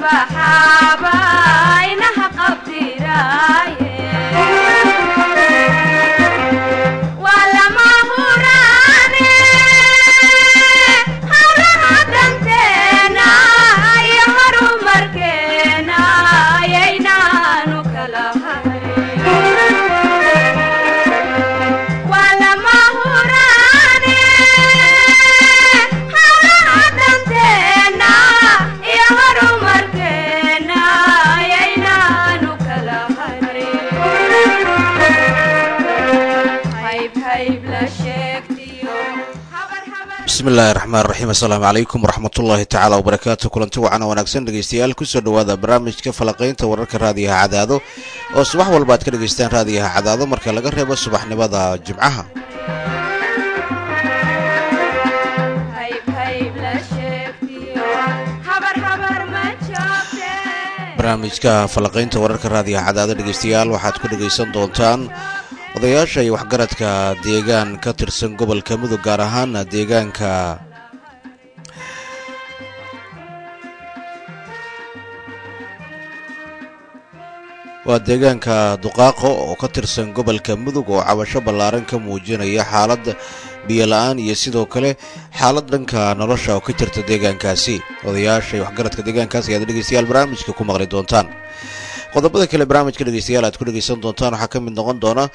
baxaaba inaha qabtiraaye waa lama huraane hawlaha danteena iyo horumarkeena ayaynaanu kala hayn waa lama huraane hawlaha danteena iyo horumarkeena ayaynaanu kala hayn hayb hayb la sheegtiyo habar habar bismi illaahi raxmaan raxiim assalaamu calaykum waraxmatullaahi tacaala wabarakaatu kulanti wacan oo wanaagsan dhegeystayaal kusoo dhowaada barnaamijka falaqaynta wararka raadiyaha cadaado oo subax walba aad ka dhegaystaan raadiyaha cadaado marka laga reebo subaxnimada jimcaha hayb hayb la sheegtiyo habar habar ma joogte barnaamijka falaqaynta wararka raadiyaha cadaado dhegeystayaal waxaad ku dhegaysan doontaan odayaasha iyo waxgaradka deegaan ka tirsan gobolka mudug gaar ahaan deegaanka waa deegaanka duqaaqo oo ka tirsan gobolka mudug oo cabasho ballaaran ka muujinaya xaalad biyola-aan iyo sidoo kale xaalad dhanka nolosha oo ka jirta deegaankaasi odayaasha iyo waxgaradka deegaankaasi ayaad dhegeystayaal barnaamijka ku maqli doontaan qodobada kale barnaamijka dhegeystayaal aad ku dhegeysan doontaan waxaa ka mid noqon doona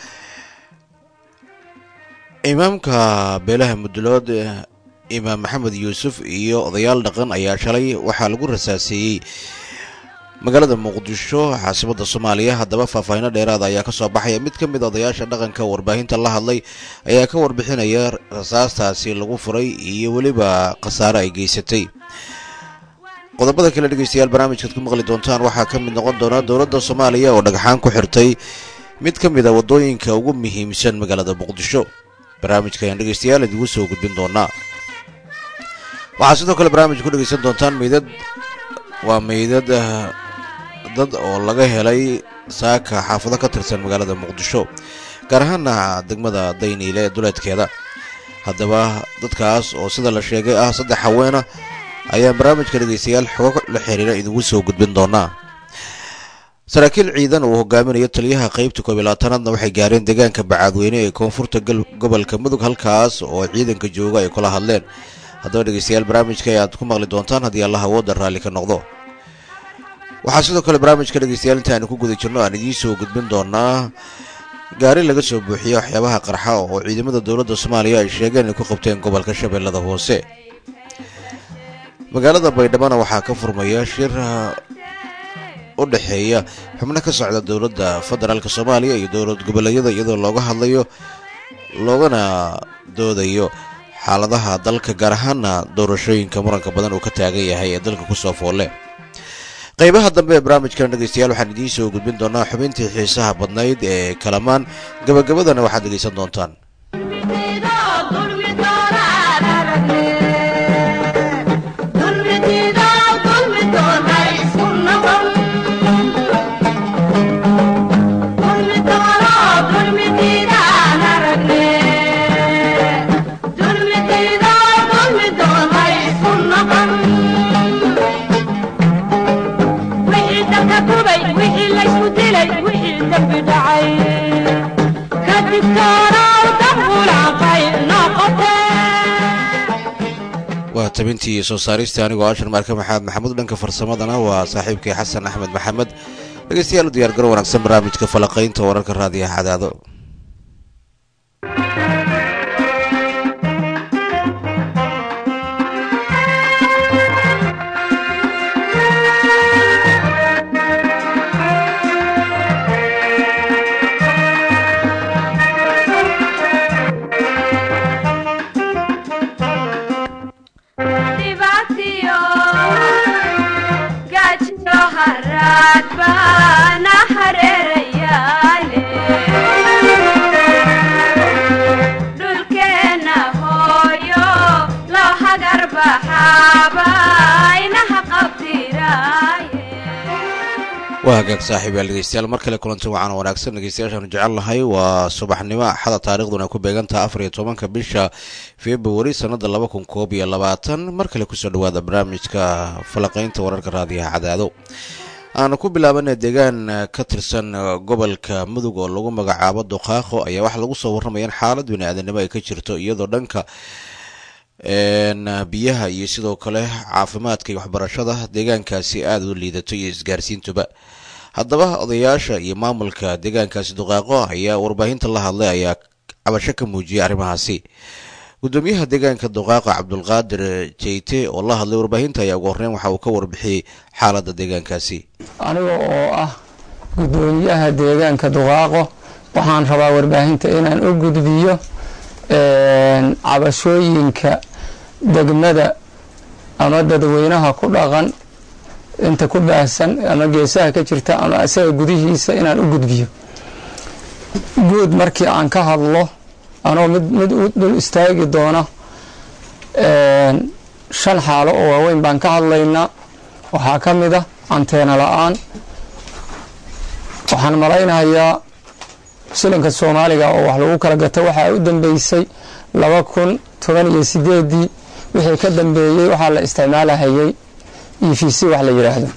imaamka beelaha mudulood imaam maxamed yuusuf iyo odayaal dhaqan ayaa shalay waxaa lagu rasaaseeyey magaalada muqdisho caasimada soomaaliya haddaba faahfaahino dheeraada ayaa kasoo baxaya mid ka mid a odayaasha dhaqanka warbaahinta la hadlay ayaa ka warbixinaya rasaastaasi lagu furay iyo weliba khasaare ay geysatay qodobada kale dhegeystayaal barnaamijkaad ku maqli doontaan waxaa ka mid noqon doona dowladda soomaaliya oo dhagxaan ku xirtay mid ka mid a waddooyinka ugu muhiimsan magaalada muqdisho barnaamijka ayaan dhegeystayaal idigu soo gudbin doonaa waxaa sidoo kale barnaamij ku dhegeysan doontaan meydad waa meydad dad oo laga helay saaka xaafado ka tirsan magaalada muqdisho gaar ahaana degmada dayniile ee duleedkeeda haddaba dadkaas oo sida la sheegay ah saddex haweena ayaan barnaamijka dhegeystayaal xogo la xiriira idigu soo gudbin doonaa saraakiil ciidan uu hogaaminayo taliyaha qeybta koob iyo labaatanaadna waxay gaareen deegaanka bacaadweyne ee koonfurta gobolka mudug halkaas oo ciidanka jooga ay kula hadleen haddaba dhegeystayaal barnaamijka ayaad ku maqli doontaan haddii allah awoodda raalli ka noqdo waxaa sidoo kale barnaamijka dhegeystayaal inta aanu ku guda jirno aan idiin soo gudbin doonaa gaari laga soo buuxiye waxyaabaha qarxa oo ciidamada dowladda soomaaliya ay sheegeen inay ku qabteen gobolka shabeellada hoose magaalada baydhabana waxaa ka furmaya shir u dhexeeya xubno ka socda dowladda federaalk soomaaliya iyo dowlad goboleedyada iyadoo looga hadlayo loogana doodayo xaaladaha dalka gaar ahaana doorashooyinka muranka badan uu ka taagan yahay ee dalka kusoo foolle qaybaha dambe ee barnaamijkan dhegeystayaal waxaan idiin soo gudbin doonaa xubintii xiisaha badnayd ee kalamaan gabagabadana waxaad dhegeysan doontaan waa tabintii iyo soo saarista anigoo ashar maarka maxamed maxamuud dhanka farsamadana waa saaxiibkii xasan axmed maxamed dhegeystayaal u diyaargaro wanaagsan barnaamijka falaqaynta wararka raadiyaha cadaado dhibaatiyo gaajiyo haraad baana hareerayaale dhulkeenna hooyo loo hagar baxaaba inaha qabtiraaye waa hagaag saaxiibayaal dhegeystayaal mar kale kulanti wacan wanaagsan dhegeystayaashaanu jecel nahay waa subaxnimo axada taariikhduna ku beegantaha afar iyo tobanka bisha februari sanada laba kun koob iyo labaatan mar kale kusoo dhawaada barnaamijka falaqeynta wararka raadiyaha cadaado aanu ku bilaabana deegaan ka tirsan gobolka mudug oo lagu magacaabo duqaaqo ayaa waxaa lagu soo warramaya in xaalad bini-aadanimo ay ka jirto iyadoo dhanka biyaha iyo sidoo kale caafimaadka iyo waxbarashada deegaankaasi aada u liidato iyo isgaarsiintuba haddaba odayaasha iyo maamulka deegaankaasi duqaaqo ayaa warbaahinta la hadlay ayaa cabasho ka muujiyay arrimahaasi gudoomiyaha deegaanka duqaaqa cabdulqaadir jeyte oo la hadlay warbaahinta ayaa ugu horreyn waxa uu ka warbixiyey xaaladda deegaankaasi aniga oo ah gudoomiyaha deegaanka duqaaqo waxaan rabaa warbaahinta inaan u gudbiyo cabashooyinka degmada ama dadweynaha ku dhaqan inta ku baahsan ama geesaha ka jirta ama isaga gudihiisa inaan u gudbiyo guud markii aan ka hadlo anoo mid mid u dul istaagi doona shan xaalo oo waaweyn baan ka hadlaynaa waxaa ka mid a anteena la-aan waxaan malaynayaa shilinka soomaaliga oo wax lagu kala gato waxaa u dambeysay laba kun toban iyo sideedii wixii ka dambeeyey waxaa la isticmaalahayay e v c wax la yidhaahdo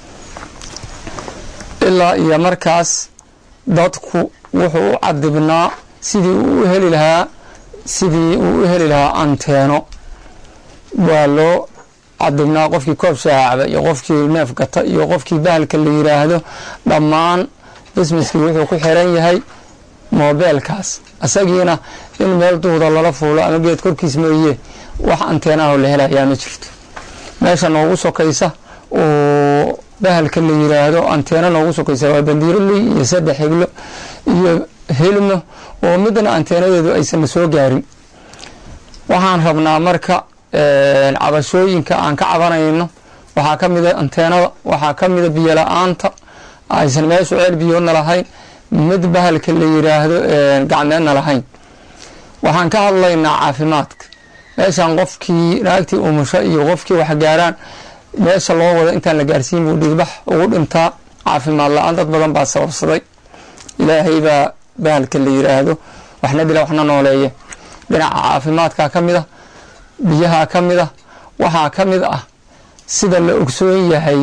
ilaa iyo markaas dadku wuxuu u cadibnaa sidii uu u heli lahaa sidii uu u heli lahaa anteeno waa loo cadibnaa qofkii koob shaacaba iyo qofkii neef gata iyo qofkii bahalka la yidhaahdo dhammaan bismiskii wuxuu ku xiran yahay moobeelkaas isagiina in meel duhda lala fuulo ama geed korkiis mooye wax anteenaho la helayaa ma jirto meesha noogu sokaysa oo bahalka la yiraahdo anteena noogu sokaysa waa bandiiroley iyo saddex heglo iyo helmo oo midna anteenadeedu aysanna soo gaarin waxaan rabnaa marka cabashooyinka aan ka cabanayno waxaa ka mida anteenada waxaa ka mida biyo la-aanta aysan meeshu ceel biyoodna lahayn mid bahalka la yiraahdo gacmeedna lahayn waxaan ka hadlaynaa caafimaadka meeshan qofkii naagtii umusho iyo qofkii waxgaaraan meesha loo wado intaan la gaarsiin buu dhiigbax ugu dhintaa caafimaad la-aan dad badan baa sababsaday ilaahay baa bahalka la yiraahdo waxna dila waxna nooleeya dhinaca caafimaadka ka mid a biyaha ka mid a waxaa ka mid ah sida la ogsoon yahay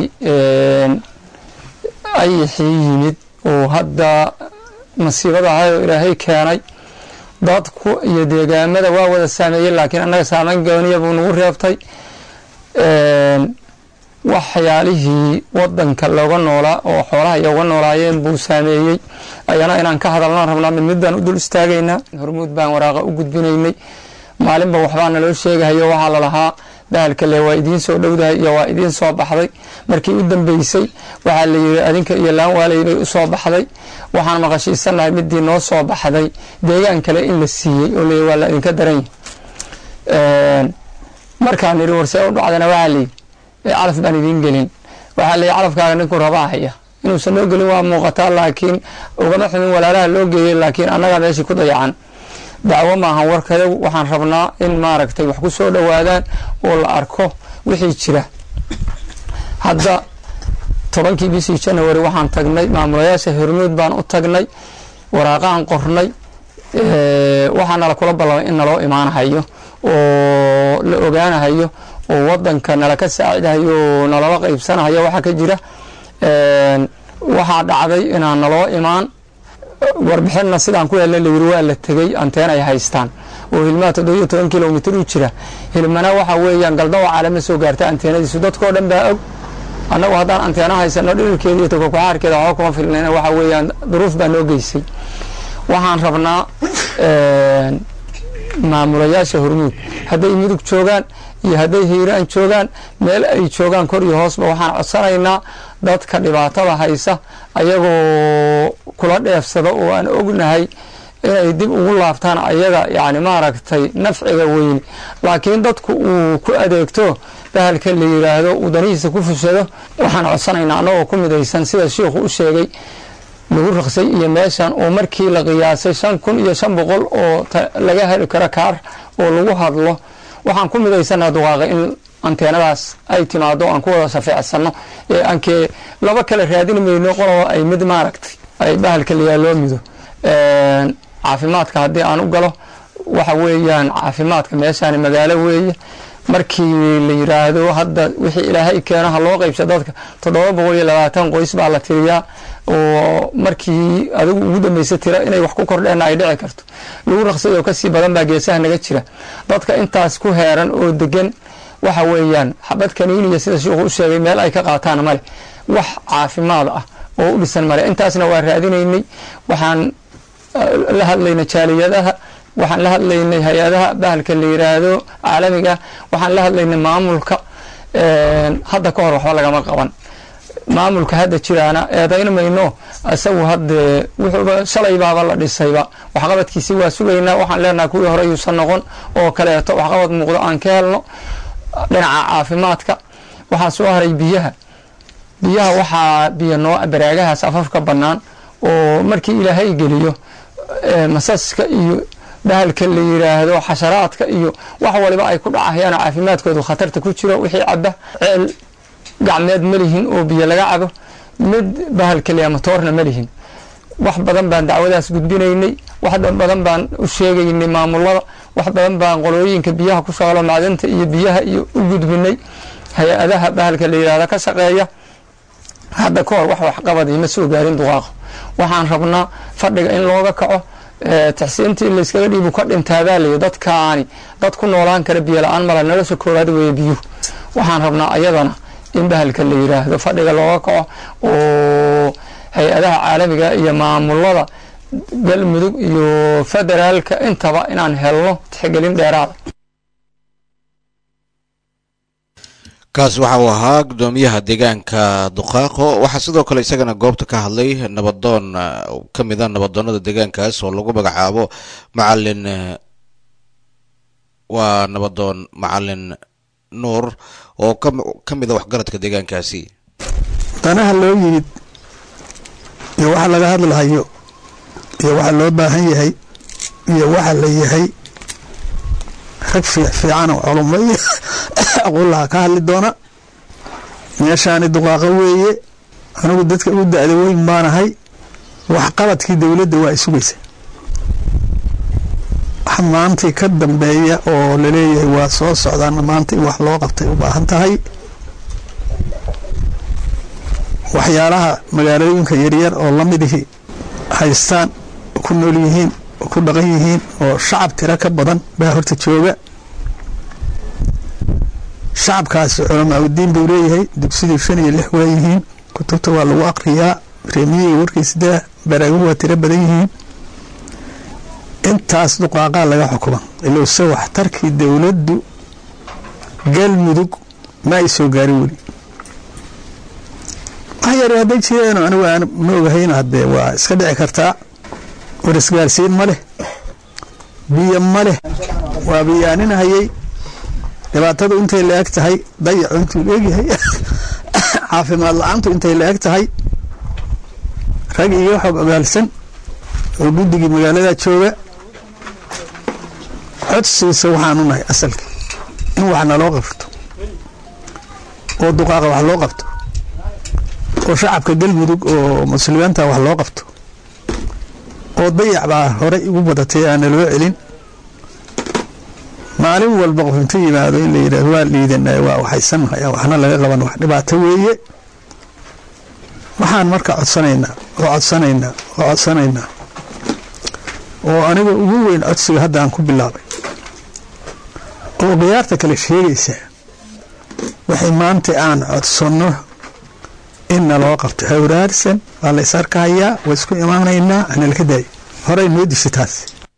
ayixii yimid oo hadda masiibadahay oo ilaahay keenay dadku iyo deegaamada waa wada saameeyey laakiin annaga saameyn gooniya buu nagu reebtay waxyaalihii wadanka looga noolaa oo xoolaha iyo uga noolaayeen buu saameeyey ayana inaan ka hadalnaan rabnaa mid midbaan u dul istaagaynaa hormuud baan waraaqa u gudbinaynay maalinba waxbaa naloo sheegahayo waxaa lalahaa bahalka le waa idiin soo dhowdahay iyo waa idiin soo baxday markii u dambeysay waxaa la yiri adinka iyo laan waalay bay u soo baxday waxaan maqashiisanahay midii noo soo baxday deegaan kale in la siiyey oo le waa la idinka daran yahay markaan nidhi warsee u dhacdana waxaa layidhi calaf baan idiin gelin waxaa layidhi calafkaaga ninkuu rabaa haya inuusan noo gelin waa muuqataa laakiin ugama xumin walaalaha loo geeyey laakiin annagaa meeshii ku dayacan dacwo maahan warkada waxaan rabnaa in maaragtay wax ku soo dhowaadaan oo la arko wixii jira hadda tobankii bishii janawari waxaan tagnay maamulayaasha hormuud baan u tagnay waraaqahan qornay waxaa nala kula ballamay in naloo imaanahayo oo la ogaanahayo oo wadanka nala ka saacidahayo oo nalala qaybsanahayo waxaa ka jira waxaa dhacday inaan naloo imaan warbixinna sidaan ku helna layiri waa la tegey anteen ay haystaan oo hilmaha toddobiyo toban kilomitr u jira hilmana waxa weeyaan galdawa caalama soo gaarta anteenadiisu dadkoo dhan baa og annagu haddaan anteena haysano dhililkeeda iyo tokokuxaarkeeda waxba kuma filnayna waxa weeyaan duruuf baa noo geysay waxaan rabnaa maamulayaasha hormuud hadday mudug joogaan iyo hadday hiiraan joogaan meel ay joogaan kor iyo hoosba waxaan codsanaynaa dadka dhibaatada haysa ayagoo kula dheefsada oo aan ognahay inay dib ugu laabtaan ayaga yani maaragtay nafciga weyne laakiin dadku uu ku adeegto bahalka la yiraahdo uu danihiisa ku fushado waxaan codsanaynaa annagoo ku midaysan sida shiikhu u sheegay lagu raqsay iyo meeshan oo markii la qiyaasay shan kun iyo shan boqol oo laga heli karo kaar oo lagu hadlo waxaan ku midaysanaa duqaaqa in anteenadaas ay timaado aan ku wada safeecsano ee aankee laba kale raadin mayno qoloba ay mid maaragtay ay bahalka layaa loo mido caafimaadka haddii aan u galo waxa weeyaan caafimaadka meeshaani magaalo weeye markii la yiraahdo hadda wixii ilaahay keeno ha loo qaybsa dadka toddoba boqol iyo labaatan qoys baa la tiriyaa oo markii adigu ugu dambeysa tira inay wax ku kordheenna ay dhici karto lagu raqsay oo kasii badan baa geesaha naga jira dadka intaas ku heeran oo degan waxa weeyaan xabad kaniiniya sida sheikhu u sheegay meel ay ka qaataan male wax caafimaad ah oo u dhisan male intaasna waa raadinaynay waxaan la hadlaynay jaaliyadaha waxaan la hadlaynay hay-adaha bahalka la yiraahdo caalamiga waxaan la hadlaynay maamulka hadda ka hor waxba lagama qaban maamulka hadda jiraana eedayn mayno isagu hadde wuxuuba shalay baaba la dhisayba waxqabadkiisi waa sugaynaa waxaan leenahay kuwii hore yuusan noqon oo kaleeto waxqabad muuqdo aan ka helno dhinaca caafimaadka waxaa soo haray biyaha biyaha waxaa biyo noo baraagahaas afafka bannaan oo markii ilaahay geliyo masaska iyo bahalka la yiraahdo xasharaadka iyo wax waliba ay ku dhacayaan caafimaadkoodu khatarta ku jiro wixii caba ceel gacmeed ma lihin oo biyo laga cabo mid bahalka la matoorna ma lihin wax badan baan dacwadaas gudbinaynay wax badan baan u sheegaynay maamulada wax badan baan qolooyinka biyaha ku shaqalo macdanta iyo biyaha iyo u gudbinay hay-adaha bahalka la yirahdo ka shaqeeya hadda ka hor wax waxqabadii ma soo gaarin duqaaqo waxaan rabnaa fadhiga in looga kaco taxsiintii layskaga dhiibu ka dhintaadaa layi dadkaani dad ku noolaan kara biyo la-aan mala nolosha koowaad weeye biyuhu waxaan rabnaa ayadana in bahalka la yiraahdo fadhiga looga kaco oo hay-adaha caalamiga iyo maamulada galmudug iyo federaalka intaba inaan helno tixgelin dheeraada kaas waxa uu ahaa guddoomiyaha deegaanka duqaaqo waxaa sidoo kale isagana goobta ka hadlay nabadoon ka mida nabadoonada deegaankaas oo lagu magacaabo macalin waa nabadoon macalin nuur oo ka mida waxgaradka deegaankaasi danaha loo yimid iyo waxa laga hadlahayo iyo waxa loo baahan yahay iyo waxa la yahay rag fiican oo culummo iyo aqullaha ka hadli doona meeshaani duqaaqo weeye anigu dadka ugu da-da weyn baanahay waxqabadkii dowladda waa isugaysa wax maantii ka dambeeya oo laleeyahay waa soo socdaana maanta in wax loo qabtay u baahan tahay waxyaalaha magaalooyinka yaryar oo lamidihii haystaan ku nool yihiin oo ku dhaqan yihiin oo shacab tiro ka badan baa horta jooga shacabkaasi culamaa udiin buu leeyahay dugsidii shan iyo lix waa yihiin kutubta waa lagu aqriyaa reemiyiga warkiisdaa baraaguhu waa tiro badan yihiin intaas duqaaqaa laga xukuma ilowse waxtarkii dowladdu galmudug ma ay soo gaarin weli wax yar hadday jireen anigu aan ma ogahayn haddee waa iska dhici kartaa war isgaarsiin ma leh biyo ma leh waa biyaaninahayay dhibaatadu intay la eg tahay dayacu intuu leegyahay caafimaad la-aantu intay la eg tahay rag iyo xog ogaalsan oo guddigii magaalada jooga codsiisa waxaanu nahay asalka in wax naloo qabto oo duqaaqa wax loo qabto oo shacabka galmudug oo muslimiinta wax loo qabto oo dayac baa horey ugu badatay aana loo celin maalin walba qof intu yimaado in la yidhahdo waa liidanay waa waxaysannahay waxna laga qaban wax dhibaato weeye waxaan marka codsanaynaa oo codsanaynaa oo codsanaynaa oo aniga ugu weyn codsiga hadda aan ku bilaabay oo khiyaarta kale sheegaysa waxay maanta aan codsanno in naloo qabto hawraarsan waa la is arkahayaa waa isku imaanaynaa analka daayo horey noo disha taas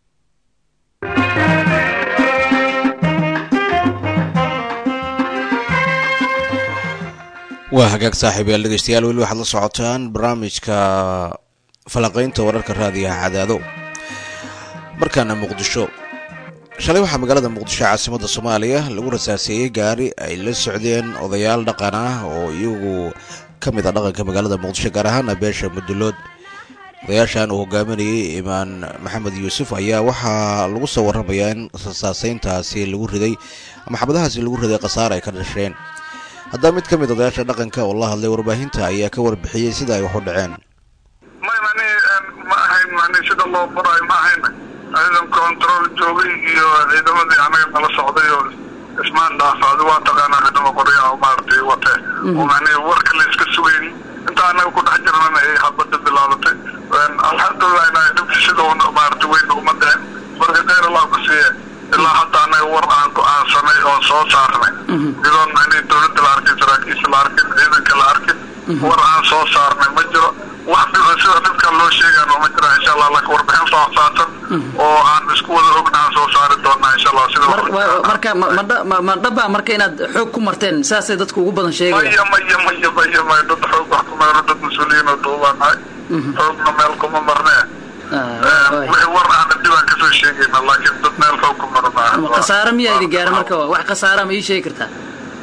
waa hagaag saaxiibayaal dhegeystayaal weli waxaad la socotaan barnaamijka falanqaynta wararka raadiyaha cadaado markaana muqdisho shalay waxaa magaalada muqdisho caasimadda soomaaliya lagu rasaaseeyey gaari ay la socdeen odayaal dhaqan ah oo iyagu ka mid a dhaqanka magaalada muqdisho gaar ahaana beesha mudulood odayaashan uu hogaaminayay imaan maxamed yuusuf ayaa waxaa lagu soo warramayaa in rasaaseyntaasi lagu riday ama xabadahaasi lagu riday khasaar ay ka dhasheen haddaba mid ka mid odayaasha dhaqanka oo la hadlay warbaahinta ayaa ka warbixiyey sida ay wax u dhaceen may mani ma ahayn mani sida loo furayo ma ahayn ciidan control joogay iyo ciidamadii anaga nala socday oo ismaan dhaafacday waa taqaanaa ciidamo qoryaha oo maaragtay wate oo mani warka la iska sugayn inta anaga ku dhex jirnana ay habada bilaabatay alxamdulilah inaa dhibta sida un maaragtay weyn uma dhicin marka khayr allah ku siiye ilaa hadda anaga war aan go-aansanay oo soo saarnay idoon mani dowladda la arkin saraakiisha la arkin ciidanka la arkin war aan soo saarnay ma jiro wax dhiba sida dhibkan loo sheegaano ma jira insha allah laka warbixin faahfaahsan oo aan isku wada ogna aan soo saari doonaa insha allah sida marka ma dhaba marka inaad xoog ku marteen saasay dadku ugu badan sheegaya maya maya maya maya maya dad xoog wax ku meero dad mas-uuliyiin oo duubaan nahay xoogna meel kuma marnee wixii war aana dhibaan kasoo sheegayna laakiin dad meel xoog ku marnaa khasaare miyaa idin gaara marka wax khasaara ma ii sheegi kartaa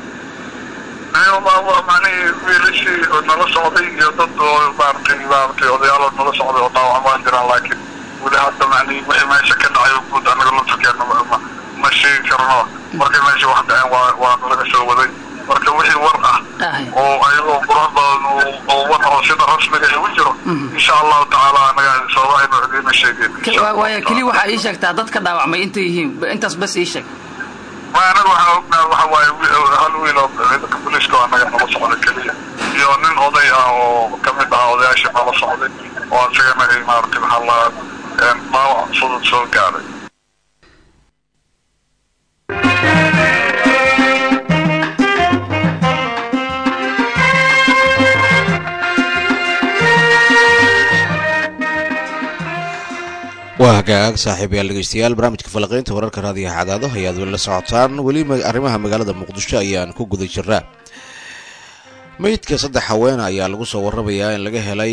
mani wiilashii nala socday iyo dad oo maaragtay maaragtay odayaal oo nala socday oo dhaawac waan jiraan laakiin weli hadda mani wixii meesha ka dhacay oo guud anaga laftirkeena ma ma sheegi karno markay meesha wax dhaceen waa waa nalaga soo waday marka wixii war ah oo ayagoo qurux badan oo war oo sida rasmiga igu jiro insha allahu tacaala anaga sababa aynu idiina sheegeen waaya keli waxaa ii sheegtaa dadka dhaawacmay intay yihiin intaas bas ii sheeg ma anaga waxaan ognaa waxa waaye hal wiil oo ciidanka booliiska oo anaga nala socda keliya iyo nin oday ah oo ka mid ah odayaasha nala socday oo isagana ay maaragtay maxaa la dhaawac fudud soo gaaday waa hagaag saaxiibayaal dhegeystayaal barnaamijka falaqeynta wararka raadiyaha cadaado ayaad weli la socotaan weli arrimaha magaalada muqdisho ayaan ku guda jiraa meydka saddex haweena ayaa lagu soo warramayaa in laga helay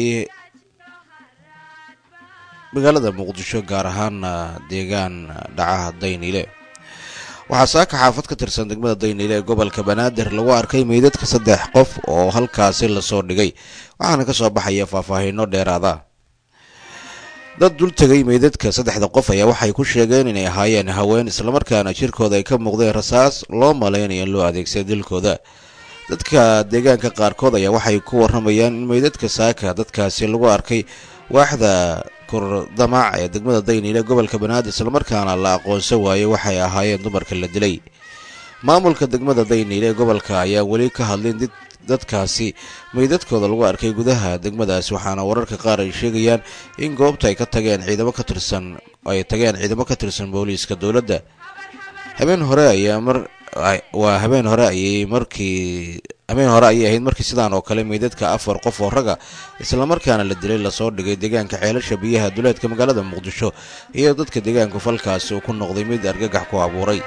magaalada muqdisho gaar ahaan deegaan dhacaha dayniile waxaa saaka xaafad ka tirsan degmada dayniile ee gobolka banaadir lagu arkay meydadka saddex qof oo halkaasi lasoo dhigay waxaana ka soo baxaya faahfaahiino dheeraada dad dul tegay meydadka saddexda qof ayaa waxay ku sheegeen inay ahaayeen haween islamarkaana jirkooda ay ka muuqdeen rasaas loo malaynayo in loo adeegsaday dilkooda dadka deegaanka qaarkood ayaa waxay ku warramayaan in meydadka saaka dadkaasi lagu arkay waaxda kurdamaac ee degmada dayniile gobolka banaadir islamarkaana la aqoonsan waayey waxay ahaayeen dumarka la dilay maamulka degmada dayniile ee gobolka ayaa weli ka hadlin dadkaasi meydadkooda lagu arkay gudaha degmadaasi waxaana wararka qaar ay sheegayaan in goobta ay ka tageen ciidamo ka tirsan ay tageen ciidamo ka tirsan booliiska dowladda habeen hore ayaa mar waa habeen hore ayay markii habeen hore ayay ahayd markii sidaan oo kale meydadka afar qof oo raga islamarkaana la dilay lasoo dhigay deegaanka ceelasha biyaha duleedka magaalada muqdisho iyo dadka deegaanku falkaasi uu ku noqday mid argagax ku abuuray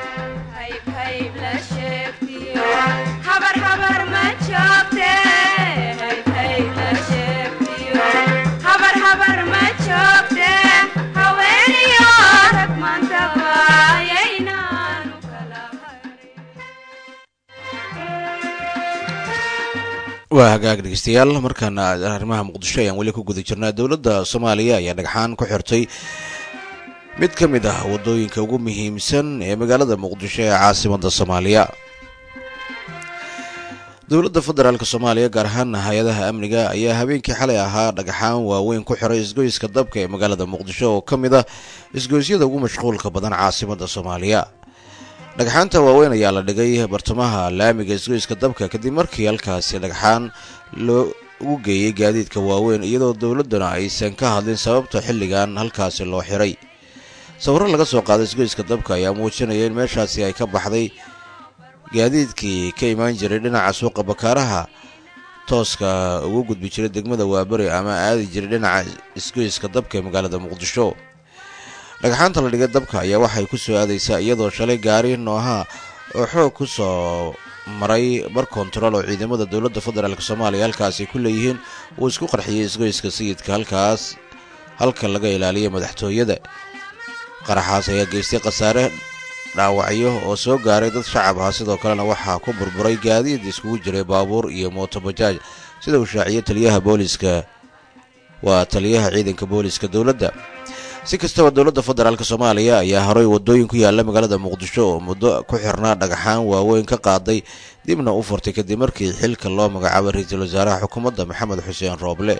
waa hagaag dhegeystayaal markaana arrimaha muqdisho ayaan weli ku guda jirnaa dowladda soomaaliya ayaa dhagxaan ku xirtay mid ka mid ah waddooyinka ugu muhiimsan ee magaalada muqdisho ee caasimadda soomaaliya dowladda federaalk soomaaliya gaar ahaan hay-adaha amniga ayaa habeenkii xalay ahaa dhagxaan waaweyn ku xiray isgoyska dabka ee magaalada muqdisho oo ka mid ah isgoysyada ugu mashquulka badan caasimadda soomaaliya dhagxaanta waaweyn ayaa la dhigay bartamaha laamiga isgoyska dabka kadib markii halkaasi dhagxaan loogu geeyey gaadiidka waaweyn iyadoo dowladduna aysan ka hadlin sababta xilligan halkaasi loo xiray sawirro laga soo qaaday isgoyska dabka ayaa muujinaya in meeshaasi ay ka baxday gaadiidkii ka imaan jiray dhinaca suuqa bakaaraha tooska ugu gudbi jiray degmada waaberi ama aadi jiray dhinaca isgoyska dabka ee magaalada muqdisho dhagxaanta la dhigay dabka ayaa waxay ku soo aadaysaa iyadoo shalay gaari nooha oo xoog ku soo maray bar kontarool oo ciidamada dowladda federaalk soomaaliya halkaasi ku leeyihiin uu isku qarxiyey isgoyska sayidka halkaas halka laga ilaaliyay madaxtooyada qaraxaas ayaa geystay khasaare dhaawacyo oo soo gaaray dad shacab ah sidoo kalena waxaa ku burburay gaadiid iskugu jiray baabuur iyo mootobajaaj sida uu shaaciyey taliyaha booliiska waa taliyaha ciidanka booliska dowladda si kastaba dowladda federaalk soomaaliya ayaa horey wadooyin ku yaala magaalada muqdisho oo muddo ku xirnaa dhagaxaan waaweyn ka qaaday dibna u furtay kadib markii xilka loo magacaabay ra-iisul wasaaraha xukuumadda maxamed xuseen rooble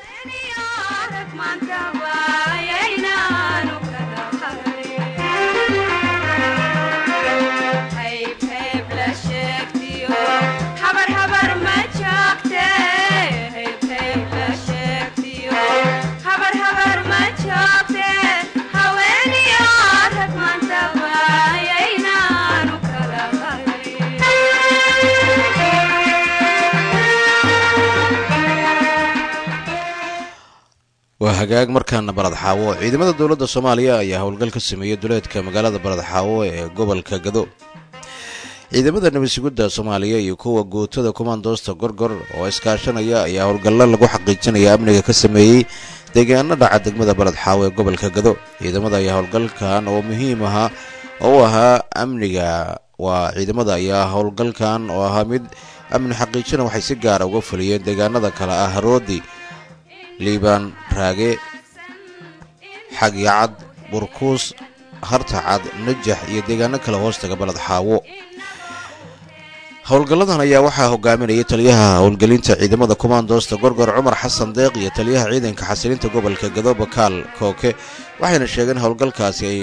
waa hagaag markaana balad xaawo ciidamada dowladda soomaaliya ayaa howlgal ka sameeyey duleedka magaalada balad xaawo ee gobolka gado ciidamada nabadsugidda soomaaliya iyo kuwa guutada kumaandoosta gorgor oo iskaashanaya ayaa howlgallo lagu xaqiijinaya amniga ka sameeyey deegaano dhaca degmada baled xaawo ee gobolka gado ciidamada ayaa howlgalkan oo muhiim ahaa oo u ahaa amniga waa ciidamada ayaa howlgalkan oo ahaa mid amni xaqiijina waxay si gaara uga fuliyeen deegaanada kale ah haroodi liibaan raage xagyacad burkuus hartacad najax iyo deegaano kale hoostaga baled xaawo howlgalladan ayaa waxaa hogaaminayay taliyaha howlgelinta ciidamada kumaandoosta gorgor cumar xasan deeq iyo taliyaha ciidanka xasilinta gobolka gado bakaal kooke waxayna sheegeen howlgalkaasi ay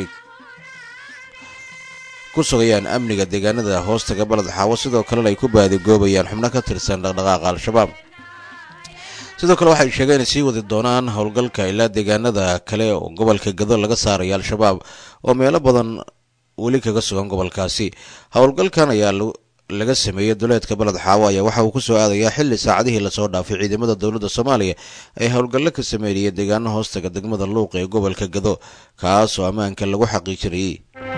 ku sugayaan amniga deegaanada hoostaga baled xaawo sidoo kalena ay ku baadigoobayaan xubno ka tirsan dhaqdhaqaaqa al-shabaab sidoo kale waxay sheegeen inay sii wadi doonaan howlgalka ilaa deegaanada kale oo gobolka gado laga saaraya al-shabaab oo meelo badan weli kaga sugan gobolkaasi howlgalkan ayaa laga sameeyey duleedka baled xaawo ayaa waxa uu ku soo aadayaa xilli saacadihii lasoo dhaafay ciidamada dowladda soomaaliya ay howlgallo ka sameynayeen deegaano hoostaga degmada luuq ee gobolka gado kaas oo ammaanka lagu xaqiijinayay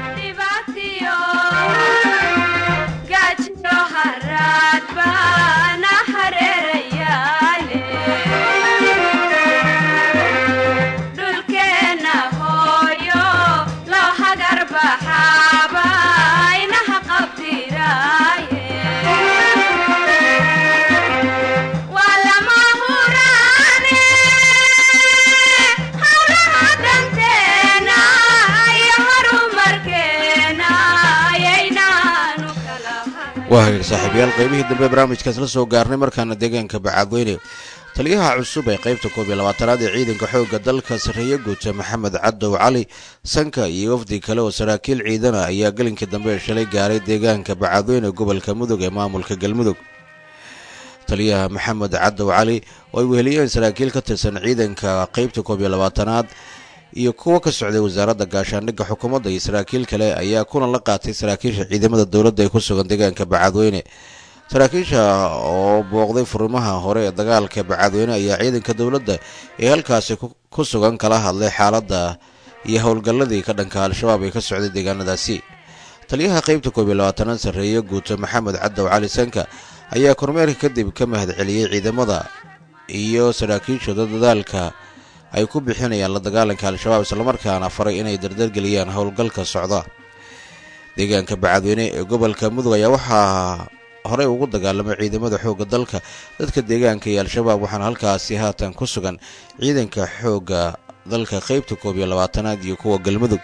waa hagaag saaxiibayaal qaybihii dambe barnaamijkaas la soo gaarnay markaana deegaanka bacaadweyne taliyaha cusub ee qaybta koob iyo labaatanaad ee ciidanka xoogga dalka sarreeye guuta maxamed cadow cali sanka iyo wafdi kale oo saraakiil ciidana ayaa gelinkii dambe shalay gaaray deegaanka bacaadweyne gobolka mudug ee maamulka galmudug taliyaha maxamed cadow cali oo ay weheliyeen saraakiil ka tirsan ciidanka qaybta koob iyo labaatanaad iyo kuwo ka socday wasaaradda gaashaandhigga xukuumadda iyo saraakiil kale ayaa kulan la qaatay saraakiisha ciidamada dowladda ee ku sugan deegaanka bacaadweyne saraakiisha oo booqday furimaha hore ee dagaalka bacaadweyne ayaa ciidanka dowladda ee halkaasi ku sugan kala hadlay xaaladda iyo howlgalladii ka dhanka al-shabaab ee ka socday deegaanadaasi taliyaha qaybta koob iyo labaatanaad sarreeye guuto maxamed cadow cali sanka ayaa kormeerka kadib ka mahad celiyey ciidamada iyo saraakiishooda dadaalka ay ku bixinayaan la dagaalanka al-shabaab islamarkaana faray inay dardargeliyaan howlgalka socda deegaanka bacadweyne ee gobolka mudug ayaa waxaa horey ugu dagaalamay ciidamada xoogga dalka dadka deegaanka iyo al-shabaab waxaana halkaasi haatan ku sugan ciidanka xoogga dalka qaybta koob iyo labaatanaad iyo kuwa galmudug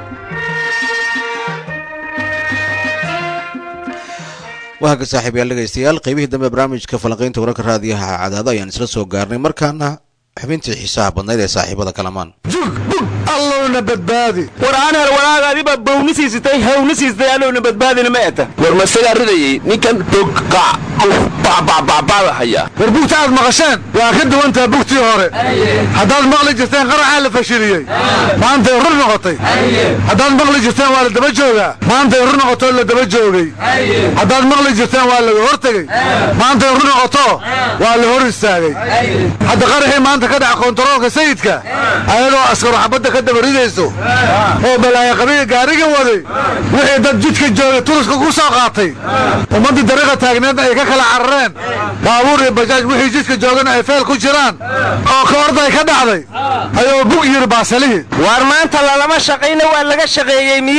waaga saaxiibayaal dhegaystayaal qaybihii dambe barnaamijka falanqaynta wararka raadiyaha cadaado ayaan isla soo gaarnay markaana xubintii xiisaha badnayd ee saaxiibada kalamaan allowna badbaadi war anhel walaagaadiba bawni siisitay hawni siisitay allowna badbaadina ma eta war masagaa ridayay ninkan bogqac bacbacbacbacda haya war bugta aad maqasheen waa ka duwantaha bugtii hore haddaad maqli jirteen qaraxaa la fashiliyey maantay rur noqotay haddaad maqli jirteen waa la daba joogaa maantay rur noqotoo la daba joogay haddaad maqli jirteen waa laga hor tegey maantay rur noqoto waa la hor istaagay hadda qaraxii maanta ka dhaca kontaroolka sayidka ayadoo askaro xabadda ka daba ridayso oo balaayo qabiga gaariga waday wixii dad jidka joogay turiska ku soo qaatay ummaddii dariiqa taagneedna ay ka kala carareen baabuur iyo bajaaj wixii jidka joogana ay feel ku jiraan oo ka orday ka dhacday ayuu bug yiri baasalihii waar maanta lalama shaqayna waa laga shaqeeyey miyaa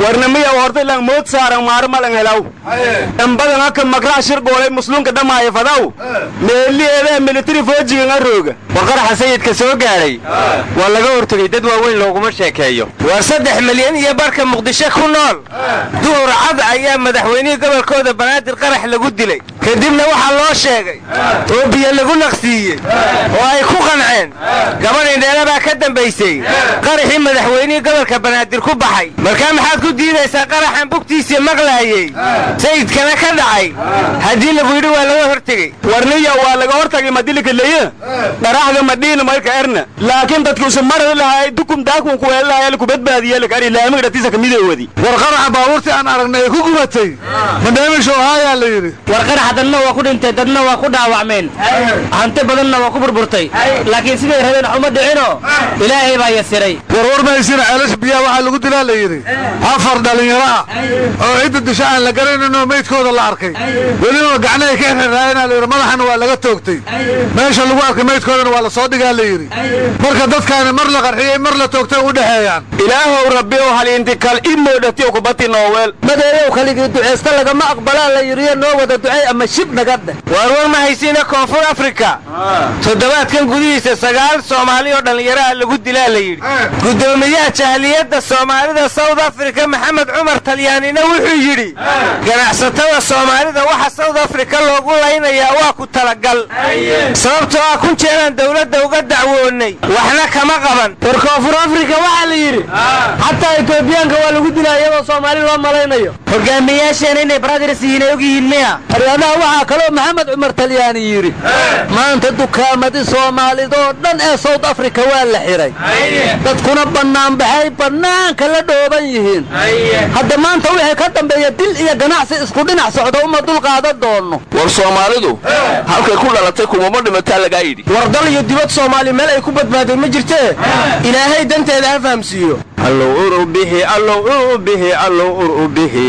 warnamiya horta ilang mood saaran maaro malan helaw dambadan haka makraa shir goolay musluunka dhammaaya fadaw meeliyeedaa militari foojigan arooga warqaraxa sayidka soo gaadhay waa laga hortegey dad waaweyn looguma sheekeeyo war saddex milyan iyo barka muqdisho ku nool duhur cad ayaa madaxweynihii gobolkooda banaadir qarax lagu dilay kadibna waxaa loo sheegay oo biyo lagu naqsiiyey oo ay ku qanceen gabadh indheele baa ka dambaysay qaraxii madaxweynihii gobolka banaadir ku baxay markaa maxaad ku diidaysaa qaraxan bugtiisii maqlaayey sayidkana ka dhacay haddii lagu yidhi waa laga hortegey warniya waa laga hortagay madilika leye dharaxga madhiina marka erna laakiin dadki usa maradi lahaa dukum daakun ku weeli lahaa ku badbaadiye lakari laamiga dhatiisa kamidoowadi war qaraxa baabuurtii aan aragnay ay ku gubatay madheemisho ahaayaa la yidhi war qaraxa dadna waa ku dhintay dadna waa ku dhaawacmeen hanti badanna waa ku burburtay laakiin siday rabeen xuma dhicino ilaahay baa yasiray warwar mahaysina ceelasha biyaha waxaa lagu dilaa la yidhi afar dhallinyaro ah oo cidda disho aan la garanayno meydkooda la arkay weliba gacnahay ka xirraayana la yidhi madaxana waa laga toogtay meesha lagu arkay meydkoodana waa la soo dhigaa la yidhi marka dadkaani mar la qarxiyey mar la toogtay u dhexeeyaan ilaahow rabbi ow haliintikal imoodhatiyo kubati nooweel madeeyow kaligii duceysta lagama aqbalaa la yidhiyo noo wada ducey ama shib naga dheh waar war ma haysiina koonfur afrika toddobaadkan gudihiisa sagaal soomaali oo dhallinyaraha lagu dilaa la yidhi guddoomiyaha jahliyadda soomaalida south africa maxamed cumar talyaanina wuxuu yidhi ganacsatada soomaalida waxa south africa loogu laynayaa waa ku talagal sababtoo ah kun jeeraan dowladda uga dacwoonnay waxna kama qaban war koonfur afrika waxaa la yidhi xataa etoobiyaanka waa lagu dilaa iyadoo soomaali loo malaynayo hogaamiyaasheena inay brothers yihiin ay og yihiin miya haryadaha waxaa kaloo maxamed cumar talyaani yidhi maanta dukaamadii soomaalidoo dhan ee south africa waa la xihay dadkuna bannaanbaxay bannaanka la dhooban yihiin hadda maanta wixii ka dambeeya dil iyo ganacsi isku dhinac socdo uma dulqaadan doonno war soomaalidu halkay ku dhalatay kumama dhimataa lagaa yidhi war dal iyo dibad soomaali meel ay ku badbaadeen ma jirtee ilaahay danteeda ha fahamsiiyo allow ur bixi allow ur bixi allow ur bixi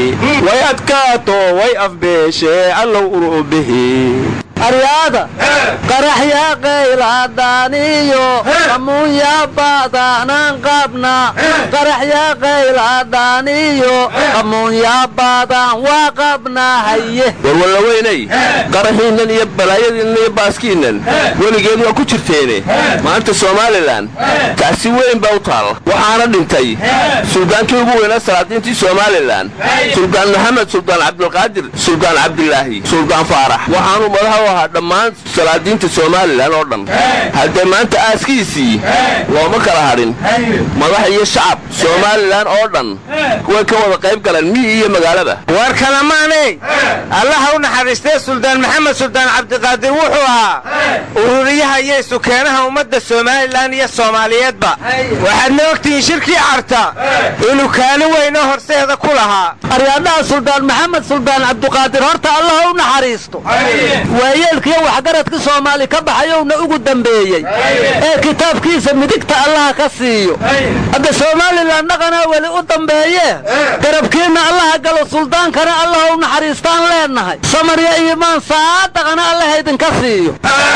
way adkaato way afbeeshe allow ur bixi aryaada qaraxya qayladaniyo amunya badanaan qabna qaraxya qayladaniyo amunya badan waa qabna haye warwalla weynay qaraxiinnan iyo balaayadiinnan iyo baaskiinnan weligeed waa ku jirteene maanta somalilan tacsi weyn baa u taal waxaana dhintay suldaankii ugu weynaa salaadiintii somalilan suldaan maxamed suldaan cabdilqaadir suldaan cabdilaahi suldaan faarax waxaanuu madaxa u ahaa dhammaan salaadiinta somalilan oo dhan haddee maanta aaskiisii looma kala hadhin madax iyo shacab somalilan oo dhan way ka wada qayb galeen miyi iyo magaalada war kalamaaney allaha u naxariistee suldaan maxamed suldaan cabdiqaadir wuxuu ahaa ururiyaha iyo isukeenaha ummadda somalilan iyo soomaaliyeedba waxaadna ogtihiin shirkii carta inuu kaalin weyno horseeda ku lahaa aryaadhaha suldaan maxamed suldaan cabdiqaadir horta allaha u naxariisto waayeelkiyo waxgaradka soomaali ka baxayowna ugu dambeeyey ee kitaabkiisa midigta allaha ka siiyo hadda somalilan dhaqanaa weli u dambeeye garabkiinna allaha galo suldaankana allaha u naxariistaan leennahay samarya iimaan saadaqana allaha idinka siiyo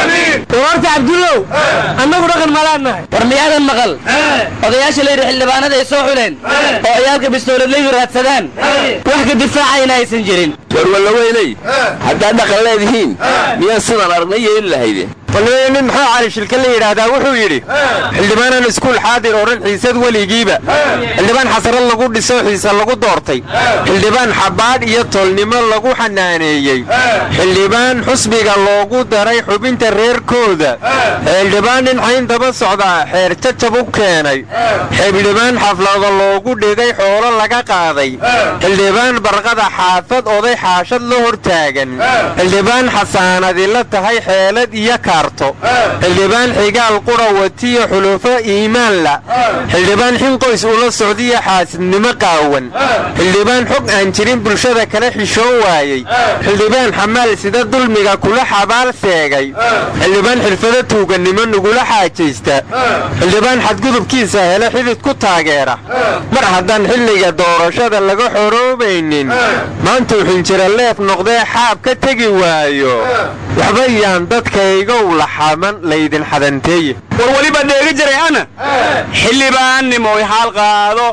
warta cabdullow annagu dhaqan malaannahay war miyaadan maqal odayaasha layidhi xildhibaanada ay soo xuleen oo ciyaalka bistooladlayu raadsadaan wax ka difaacayna aysan jirin warwalla weynay haddaad dhaqan leedihiin miyaan sidaan aragnay yeeli lahayde walweye nin muxuu cali shilka la yidhaahdaa wuxuu yidhi xildhibaanan iskuul xaadir oo dhan xiisad weligiiba xildhibaan xasarad lagu dhiso xiisa lagu doortay xildhibaan xabaadh iyo tolnimo lagu xanaaneeyey xildhibaan xusbiga loogu daray xubinta reerkooda xildhibaan nin xayn daba socdaa xeer jajab u keenay xildhibaan xaflado loogu dhigay xoolo laga qaaday xildhibaan barqada xaafad oday xaashad la hortaagan xildhibaan xasaanadi la tahay xeelad iyo kaarto xildhibaan xigaal qura watiyo xulufo iimaanla xildhibaan xinqoys ula socdiyo xaasidnimo qaawan xildhibaan xog aan jirin bulshada kala xishoon waayey xildhibaan xamaal sida dulmiga kula xabaal seegay xildhibaan xirfado tuugannimo nagula xaajaysta xildhibaan xadgudubkiisa hele xidid ku taageera mar haddaan xilliga doorashada laga xoroobaynin maantuu xinjiro leef noqdee xaab ka tegi waayo waxba yaan dadkaygow laxaman laydin xadanteeye war weliba dheegi jiray ana xildhibaannimoy haal qaado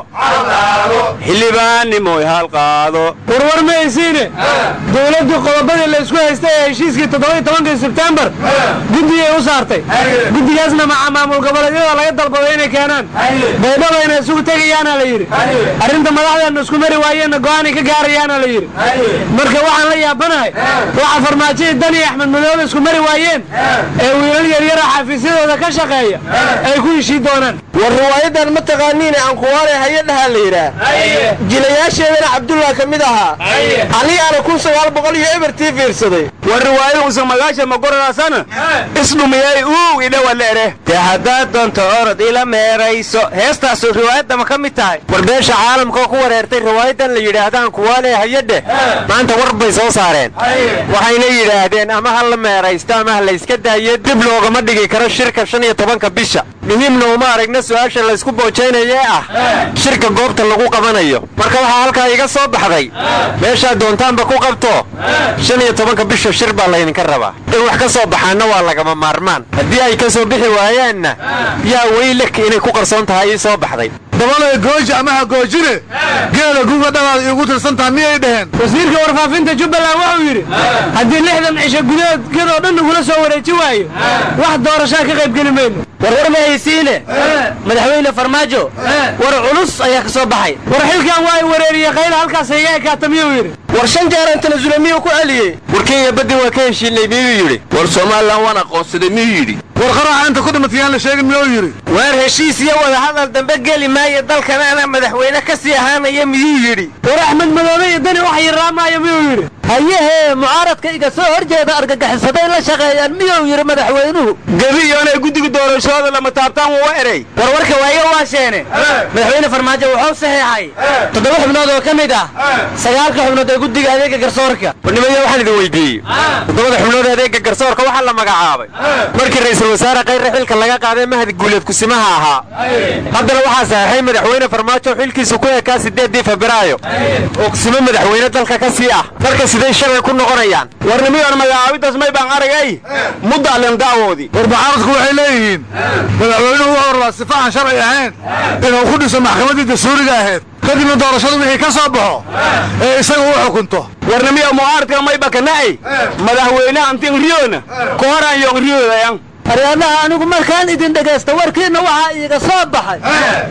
xildhibaannimoy haal qaado warwar ma haysiine dowladdu qodobadii la isku haystay ee heshiiskii toddobai tobankii sebtembar guddigay u saartay guddigaasna maca maamul goboleedyada laga dalbaday inay keenaan baydhabayna isugu tegayaana la yidhi arrinta madaxdeena isku mari waayeenna go'aanay ka gaarayaana la yidhi marka waxaan la yaabanahay waxa farmaajadii dan iyo axmed madoobe isku mari waayeen ee wiilal yaryara xafiisyadooda ka shaqeeya ay ku heshii doonaan war riwaayadan ma taqaaniine ankuwaale hayadhaha la yidhaah jilayaasheedana cabdullah ka mid ahaa anigaana kun sagaal boqol iyo ebertii fiirsaday war riwaayada usan magaasha magoradaasana isdhumiyay uu idhawa leere dee haddaad doonto orod ila meerayso heestaasu riwaayadda ma ka mid tahay war beesha caalamka oo ku wareertay riwaayadan la yidhaahdaan kuwaale hayadhe maanta war bay soo saareen waxayna yidhaahdeen ama ha la meeraysto ama ha layska daayo dib loogama dhigi karo shirka shan iyo tobanka bisha muhiimna uma aragna su'aasha laysku boojaynaye ah shirka goobta lagu qabanayo marka waxaa halkaa iga soo baxday meeshaad doontaanba ku qabto shan iyo tobanka bisha shir baa laydinka rabaa in wax ka soo baxaanna waa lagama maarmaan haddii ay ka soo bixi waayaanna yaa weylek inay ku qarsoon tahay ii soo baxday dabalay gooji ama ha goojine geela guga dhalaad iigu tirsantaha miyay dhaheen wasiirka warfaafinta jubbaland wuxuu yidhi haddii lixdan cisho gudahood gedoo dhan nagula soo wareeji waayo wax doorashaa ka qaybgeli mayno warwar ma haysiine madaxweyne farmaajo war culus ayaa ka soo baxay war xilkan waa i wareeriyey qayla halkaas iga ekaata miyuu yidhi war shan jeeran tanasule miyuu ku celiyey war kenya baddi waa ka heshiinay miyuu yidhi war somalilan waan aqoonsaday miyuu yidhi war qaraxa inta ku dhimatayaan la sheegin miyuu yidhi waar heshiis iyo wadahadal dambe geli maayo dalkan ana madaxweyne ka sii ahaanaya miyuu yidhi war axmed madoobe iyo dani wax yaraamaayo miyuu yidhi hayehee mucaaradka iga soo hor jeeda argagixisaday la shaqeeyaan miyuu yidhi madaxweynuhu gebi iyoonay guddiga doorashooda lama taabtaan waa erey warwarka waayo waasheene madaxweyne farmaajo wuxuu saxiixay toddoba xubnood oo ka mid ah sagaalka xubnood ee guddiga adeega garsoorka warnimaya waxaan idin weydiiyey toddobada xubnood ee adeega garsoorka waxaa la magacaabay markii ra'iisul wasaare kayre xilka laga qaaday mahad guuleed kusimaha ahaa haddana waxaa saxiixay madaxweyne farmaajo xilkiisu ku ekaa siddeeddii febraayo oo kusimo madaxweyne dalka ka sii ah marka siday shalay ku noqonayaan warnimiyoon magacaabidaas may baan aragay muddaalen da'woodii war mucaaradku waxay leeyihiin madaxweynuhu wuxuu rabaa sifa aan sharci ahayn inuu ku dhiso maxkamaddii dastuuriga ahayd kadibna doorashadu wixii ka soo baxo ee isaga u xukunto warnimiyo mucaaradka may bakana'ay madaxweyne antin riyona ka horaan yoon riyoodayan aryaadaha anigu markaan idin dhegaysta warkiinna waxaa iiga soo baxay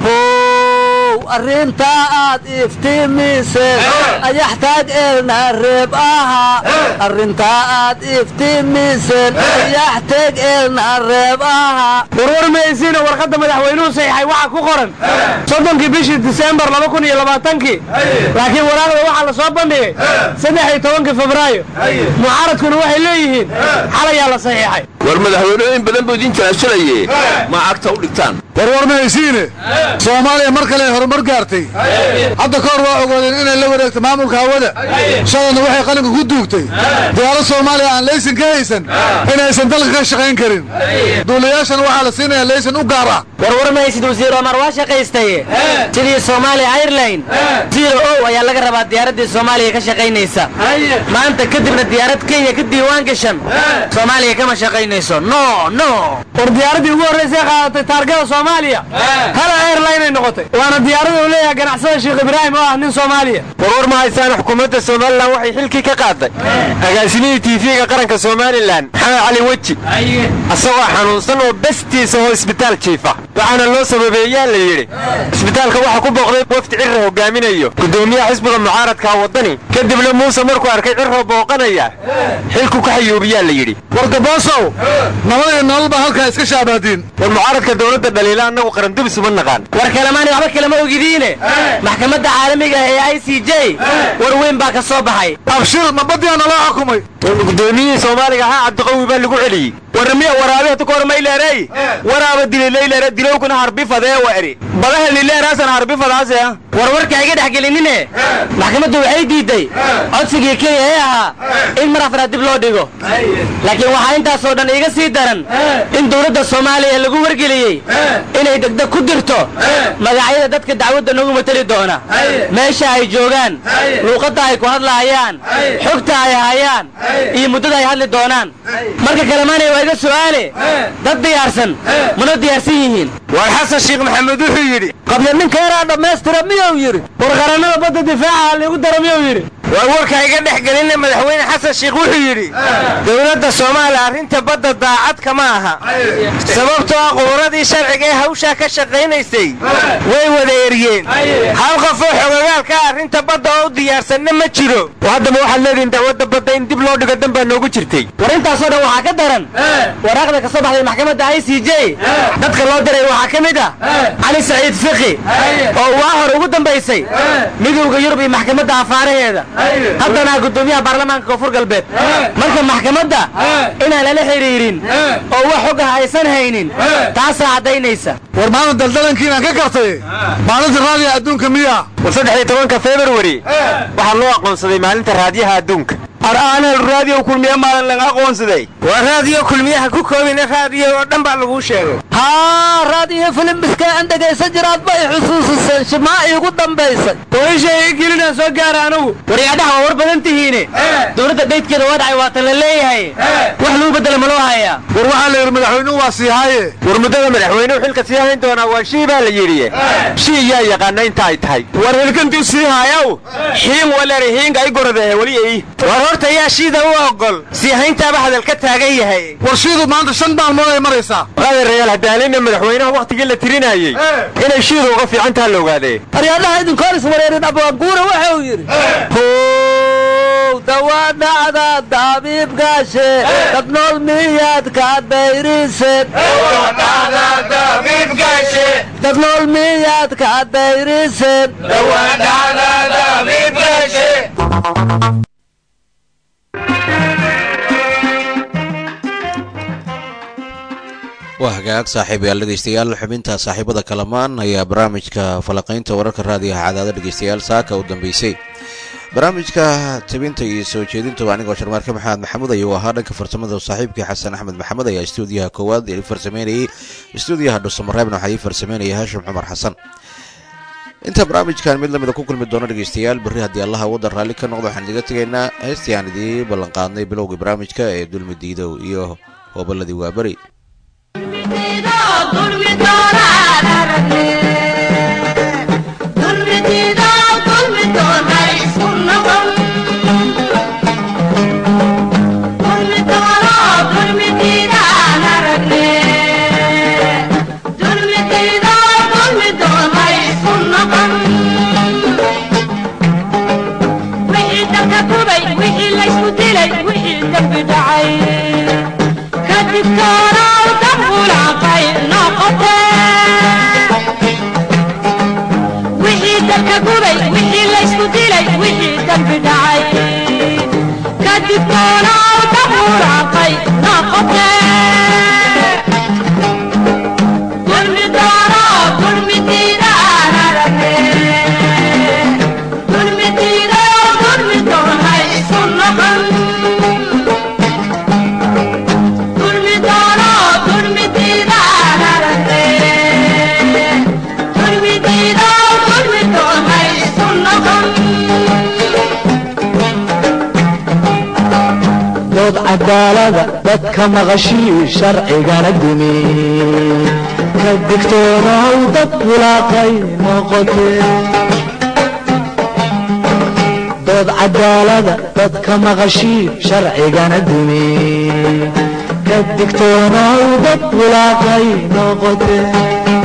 how arrintaa aad iftiimiseen ayaxtaag eelna reeb aha arrintaa aad iftiimiseen ayaxtaag eelna reeb aha warwar maysiina warqadda madaxweynuhu saxiixay waxaa ku qoran soddonkii bishii diseembar laba kun iyo labaatankii laakiin waraaqda waxaa la soo bandhigay saddex iyo tobankii febraayo mucaaradkuna waxay leeyihiin xalayaa la saxiixay war madaxweynuhu in badan buu idin jalaashalaye ma cagta u dhigtaan warwar ma haysiine soomaaliya mar kale ay horumar gaartay hadda ka hor waa ogoodeen inay la wareegto maamulka hawada shalayna waxay qalinka ku duugtay diyaarad soomaaliya aan laysan ka haysan inaysan dalka ka shaqayn karin duulayaashana waxaa la siinaya laysan u gaar ah warwar ma haysid wasiir omar waa shaqaystaye sidii soomaaliya airline zero o ayaa laga rabaa diyaaraddii soomaaliya ka shaqaynaysa maanta kadibna diyaarad kenya ka diiwaan gashan soomaaliya kama shaqaynayso no no war diyaaraddii ugu horraysay qaadatay taargada soomaaliya hala airline ay noqotay waana diyaarada uu leeyahay ganacsada sheekh ibraahim oo ah nin soomaaliya warwar ma haysaan xukuumadda somalilan waxay xilkii ka qaaday agaasimihii tiifiga qaranka somalilan maxamed cali weji asagoo xanuunsan oo bestiisa oo isbitaal jiifa waxaana loo sababeeyaa la yidhi isbitaalka waxaa ku booqday wafdi cirra hogaaminayo gudoomiyaha xisbiga mucaaradka waddani kadibna muuse markuu arkay cirroo booqanaya xilku ka xayuubiyaa la yidhi wargaboosow nabad iyo nolol baa halkaa iska shaabahdiin war mucaaradka dowladda dhaliila annagu qarandubis uma naqaan war kalemaani waxba kalama ogidiine maxkamadda caalamiga ah ee i c j war weyn baa ka soo baxay abshir ma badiyaa naloo xukumay gudoomiyihii soomaaliga ahaa cabdiqawi baa lagu celiyey warnimiya waraabiha tukor mayleerey waraaba dilileyleere dilowkuna harbifadee wa eri badaha lileeraasan harbifadaase warwarka iga dhex gelinine maxkamaddu waxay diidday codsigii kenya ee ahaa in mar afraad dib loo dhigo laakiin waxaa intaasoo dhan iiga sii daran in dowladda soomaaliya lagu wargeliyey inay degdeg ku dirto magacyada dadka dacwadda nagu mateli doona meesha ay joogaan luuqadda ay ku hadlaayaan xogta ay hayaan iyo muddada ay hadli doonaan marka kalemaanay waa iga su'aale dad diyaarsan mana diyaarsan yihiin war xasan sheekh maxamed wuxuu yidhi qabla ninkeeraa dhammaystira miyuu yidhi warqarannada badda difaaca liigu dara miyuu yidhi war warka iga dhex gelinna madaxweyne xasan sheekh wuxuu yidhi dowladda soomaaliya arrinta badda daacad kama aha sababtoo ah quburadii sharciga ee hawshaa ka shaqaynaysay way wada eryeen hal qofoo xogogaalka arrinta badda oo u diyaarsanna ma jiro haddaba waxaad leedihin dacwadda badda in dib loo dhigo dan baa noogu jirtay war intaasoo dhan waxaa ka daran waraaqda ka soo baxday maxkamadda i c j dadka loo diray waxaa ka mid ah cali saciid fiqi oo waa hore ugu dambaysay midowda yurub iyo maxkamadda afaaraheeda haddana gudoomiyaha baarlamaanka koonfur galbeed marka maxkamadda inaan lala xidhiirin oo wax xog ah aysan haynin taasaa caddaynaysa war maanta daldalankiinaan ka gartay maalinta raadiga adduunka miyaa war saddex iyo tobanka februari waxaa loo aqoonsaday maalinta raadiyaha adduunka araanel raadiyo kulmiye maalin laga aqoonsaday waa raadiyo kulmiyaha ku koobina raadiyo oo dhan baa laguu sheegay haa raadiyo filimbiska aan dhegaysan jiraad bay xusuusiseen shimaa iigu dambaysay ooisha ii gelinaan soo gaara anugu waryaadhaha waa war badan tihiine dowladda daydkeeda waa dhacay waatan la leeyahay wax lagu bedela ma loo hayaa war waxaa la yidhi madaxweynuhu waa siihaaye war muddada madaxweynuhu xilka sii hayn doonaa waa shii baa la yidhi shii yaa yaqaana inta ay tahay war hilkantuu sii haayaw xiin walere hiinga ay goradehe weli ey war horta yaa shiida u ogol sii hayntaaba hadal ka taagan yahay war shiidu maanta shan maalmood ay maraysaa adeerayaal hadaalina madaxweynaha wakhtigii la tirinayey inay shiidu uga fiican taha la ogaadee aryaadhaha idinkoon iswareerin abwaanguura wuxuu yidhi how dawaadhacda dabiibgaashe dad nool miyaad ka dayriseen dad nool miyaad ka dayriseen waa hagaag saaxiibayaal dhegeystayaal xubinta saaxiibada kalamaan ayaa barnaamijka falaqaynta wararka raadiyaha cadaada dhegeystayaal saaka u dambeysay barnaamijka tabinta iyo soo jeedinta waa anigoo sharmaarka maxamed maxamuud ayuu ahaa dhanka farsamada saaxiibkii xasan axmed maxamed ayaa istuudiyaha koowaad ii farsameynayey istuudiyaha dhuusamareebna waxaa ii farsameynaya haashim cumar xasan inta barnaamijkan mid lamida ku kulmi doono dhegeystayaal berri haddii allaha waddan raalli ka noqdo waxaan idiga tegaynaa heestii aan idii ballanqaadnay bilowgii barnaamijka ee dulmi diidow iyo hooballadii waaberi dood cadaalada dadka maqashii sharcigana dumi ka digtoonaw dad bulaaqay noqotee dood cadaalada dadka maqashii sharcigana dumi ka digtoonaw dad bulaaqay noqotee